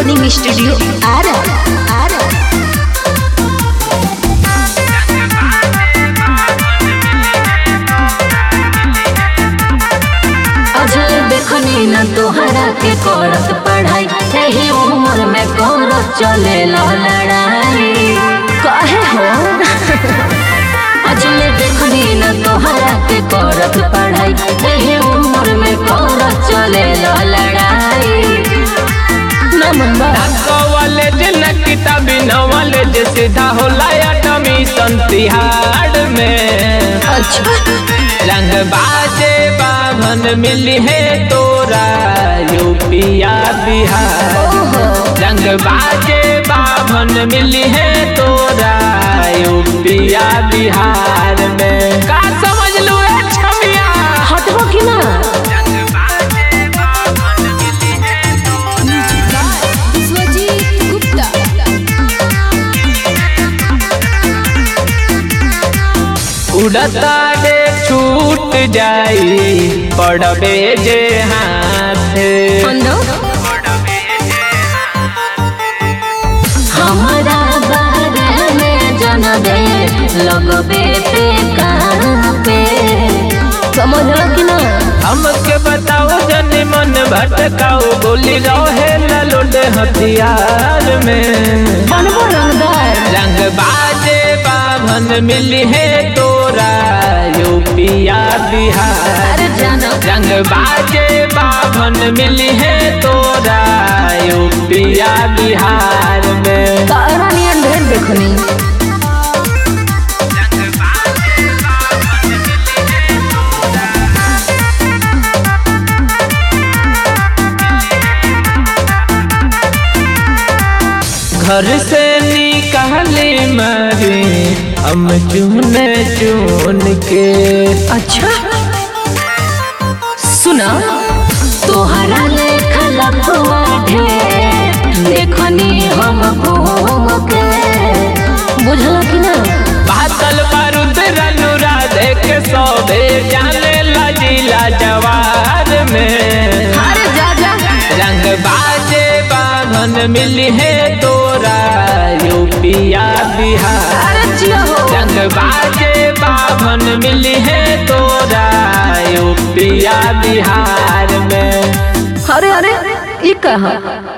recording studio Arrah Arrah Ajay देखनी न तोहरा के करत पढ़ाई यही उम्र में करत चले लड़ाई कहे हो अजय देखनी न तोहरा के करत पढ़ाई यही उम्र में करत चले लड़ाई नमन बा कॉलेज न किताबी नॉलेज सीधा होला एडमिशन तिहाड़ में अच्छा रंग बाजे बाभन मिली है तोरा यूपिया बिहार ओहो रंग बाजे बाभन मिली है तोरा यूपिया बिहार में का समझ लू ए छमिया हटबो कि ना विश्वजीत गुप्ता उड़ता रे छूट जाई पड़बे जे हाथ अंदो हमारा बारे में जन दे लगबे पे कहाँ पे समझ लो कि ना हमके बताओ जनी मन भटकाओ गोली रहे ललोड हथियार में बनबो रंगदार रंग बाजे बाभन मिली है तोरा यूपिया बिहार अरे जानो रंग बाजे बाभन मिली है तोरा यूपिया बिहार में तारा नियन ढेर देखनी घर से निकाली मारी हम चुन चुन के अच्छा सुना तोहरा लेखा लखवा ढेर देखनी हम घूम के बुझल कि ना बादल बारूद रनुरा देख सोबे जाने लजीला जवार में अरे जा जा रंग बाजे बाभन मिली है तोरा यूपिया बिहार अरे जिया हो रंग बाजे बाभन मिली है तोरा यूपिया बिहार में अरे अरे ई कहा